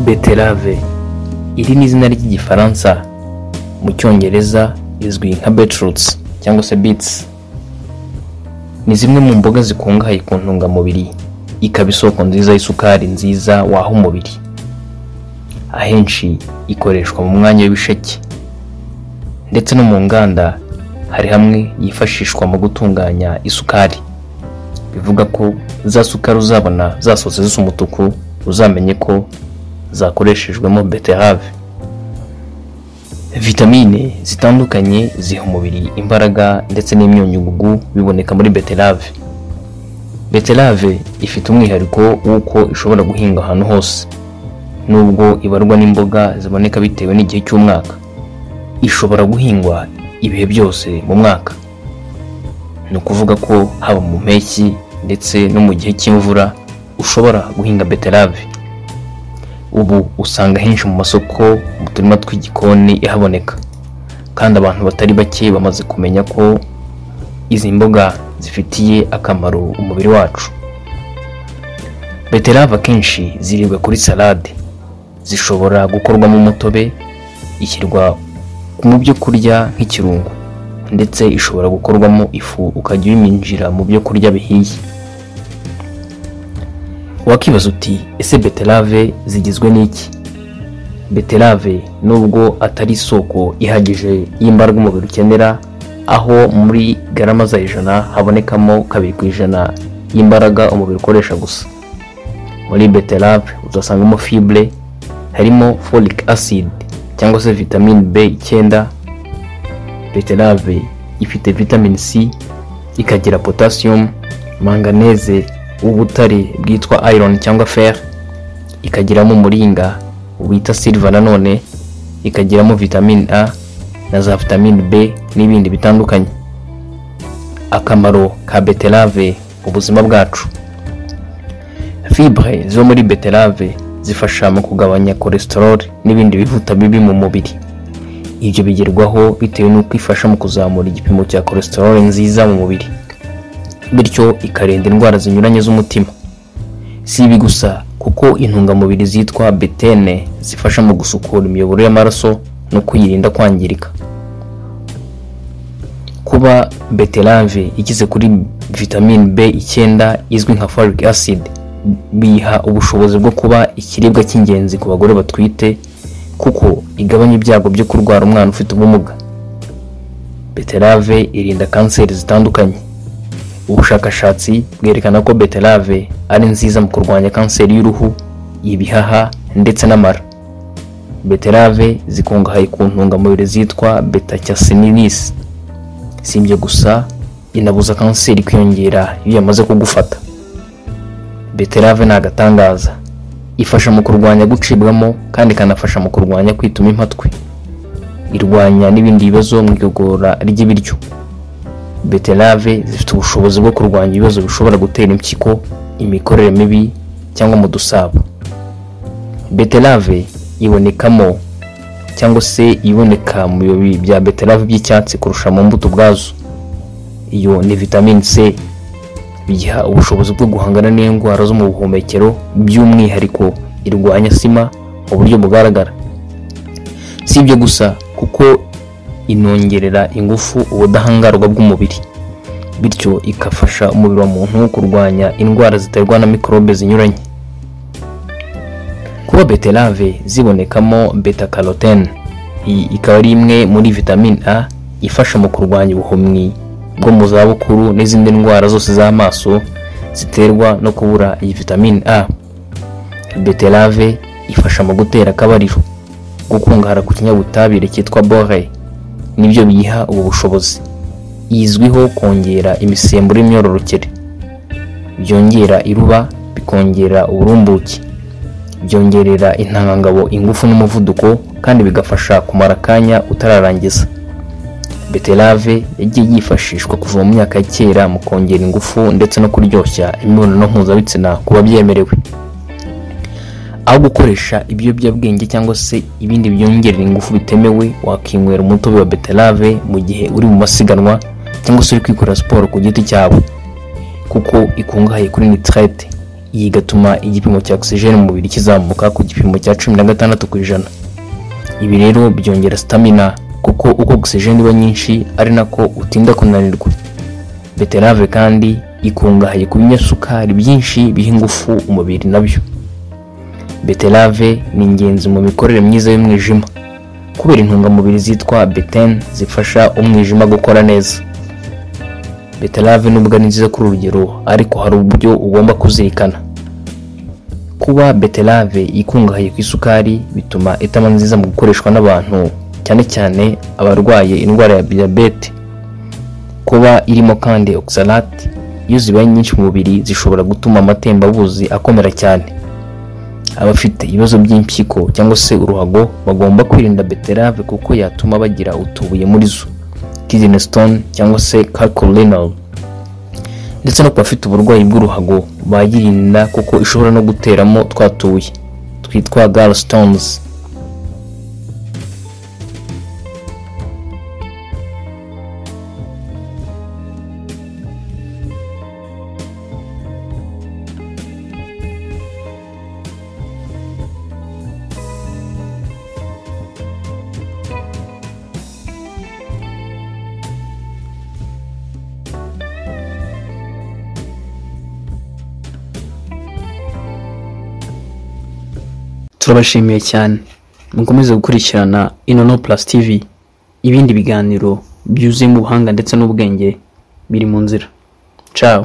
beterave iri ni izina ry'igifaransa mu cyongereza izwi nka beetroots cyangwa se beets ni zimwe mu mboga zikungahaye ku ntungamubiri ikaba isoko nziza y'isukari nziza waha umubiri ahenshi ikoreshwa mu mwanya w'ibisheke ndetse no mu nganda hari hamwe yifashishwa mu gutunganya isukari bivuga ko za sukari uzabona zasohotse zisa umutuku uzamenye ko zakoreshejwemo beterave vitamine zitandukanye ziha umubiri imbaraga ndetse n'imyunyugugu biboneka muri beterave beterave ifite umwihariko w'uko ishobora guhinga ahantu hose nubwo ibarwa n'imboga ziboneka bitewe n'igihe cy'umwaka ishobora guhingwa ibihe byose mu mwaka ni ukuvuga ko haba mu mpeshyi ndetse no mu gihe cy'imvura ushobora guhinga beterave ubu usanga henshi mu masoko mu turima tw'igikoni ihaboneka kandi abantu batari bake bamaze kumenya ko izi mboga zifitiye akamaro umubiri wacu beterave akenshi ziribwa kuri salade zishobora gukorwamo umutobe ishyirwa mu byo kurya nk'ikirungo ndetse ishobora gukorwamo ifu ukajya uyiminjira mu byo kurya bihiye wakibaza uti ese beterave zigizwe n'iki beterave nubwo atari isoko ihagije y'imbaraga umubiri ukenera aho muri garama za ijana habonekamo kabiri ku ijana y'imbaraga umubiri ukoresha gusa muri beterave uzasangamo fibre harimo folic acid cyangwa se vitamine b icyenda beterave ifite vitamine c ikagira potassium manganeze w'ubutare bwitwa iron cyangwa fer ikagiramo umuringa wita silver nanone ikagiramo vitamine a na za vitamine b n'ibindi bitandukanye akamaro ka beterave mu buzima bwacu fibre zo muri beterave zifasha mu kugabanya cholesterol n'ibindi bivuta bibi mu mubiri ibyo bigerwaho bitewe n'uko ifasha mu kuzamura igipimo cya cholesterol nziza mu mubiri bityo ikarinda indwara zinyuranye z'umutima si ibi gusa kuko intungamubiri zitwa betene zifasha mu gusukura imiyoboro y'amaraso no kuyirinda kwangirika kuba beterave igize kuri vitamine b icyenda izwi nka folic acid biha ubushobozi bwo kuba ikiribwa cy'ingenzi ku bagore batwite kuko igabanya ibyago byo kurwara umwana ufite ubumuga beterave irinda kanseri zitandukanye ubushakashatsi bwerekana ko beterave ari nziza mu kurwanya kanseri y'uruhu ibihaha ndetse n'amara beterave zikungahaye ku ntungamubiri zitwa betacyasininis si ibyo gusa inabuza kanseri kwiyongera iyo yamaze kugufata beterave ni agatangaza ifasha mu kurwanya gucibwamo kandi ikanafasha mu kurwanya kwituma impatwe irwanya n'ibindi bibazo mu igogora ry'ibiryo beterave zifite ubushobozi bwo kurwanya ibibazo bishobora gutera impyiko imikorere mibi cyangwa mu dusabo beterave ibonekamo cyangwa se iboneka mu bibabi bya beterave by'icyatsi kurusha mu mbuto ubwazo iyo ni vitamine c biha ubushobozi bwo guhangana n'indwara zo mu buhumekero by'umwihariko irwanya sima mu buryo bugaragara si ibyo gusa kuko inongerera ingufu ubudahangarwa bw'umubiri bityo igafasha umubiri wa muntu kurwanya indwara ziterwa na mikorobe zinyuranye kuba beterave zibonekamo beta carotene iyi ikaba ari imwe muri vitamine a ifasha mu kurwanya ubuhumyi bwo mu zabukuru n'izindi ndwara zose z'amaso ziterwa no kubura iyi vitamine a beterave ifasha mu gutera akabariro gukungahara ku kinyabutabire cyitwa bore nibyo biyiha ubu bushobozi izwiho kongera imisemburo y'imyororokere byongera iruba bikongera uburumbuke byongerera intangangabo ingufu n'umuvuduko kandi bigafasha kumara akanya utararangiza beterave yagiye yifashishwa kuva mu myaka ya kera mu kongera ingufu ndetse no kuryoshya imibonano mpuzabitsina ku babyemerewe aho gukoresha ibiyobyabwenge cyangwa se ibindi byongerera ingufu bitemewe wakinywera umutobe wa beterave mu gihe uri mu masiganwa cyangwa se uri kwikorera siporo ku giti cyawe kuko ikungahaye kuri nitrate iyi igatuma igipimo cya ogisijeni mu mubiri kizamuka ku gipimo cya cumi na gatandatu ku ijana ibi rero byongera sitamina kuko uko ogisijeni iba nyinshi ari nako utinda kunanirwa beterave kandi ikungahaye ku binyasukari byinshi biha ingufu umubiri nabyo beterave ni ingenzi mu mikorere myiza y'umwijima kubera intungamubiri zitwa beteni zifasha umwijima gukora neza beterave nubwo ni nziza kuri urugero ariko hari uburyo ugomba kuzirikana kuba beterave ikungahaye ku isukari bituma itaba nziza mu gukoreshwa n'abantu cyane cyane abarwaye indwara ya diyabete kuba irimo kandi oxalate iyo zibaye nyinshi mu mubiri zishobora gutuma amatembabuzi akomera cyane abafite ibibazo by'impyiko cyangwa se uruhago bagomba kwirinda beterave kuko yatuma bagira utubuye muri zo kidney stone cyangwa se calcorenal ndetse no ku bafite uburwayi bw'uruhago bayirinda kuko ishobora no guteramo twa tubuye twitwa gallstones turabashimiye cyane mukomeze gukurikirana inono plus tv ibindi biganiro byuzuyemo ubuhanga ndetse n'ubwenge biri mu nzira ciao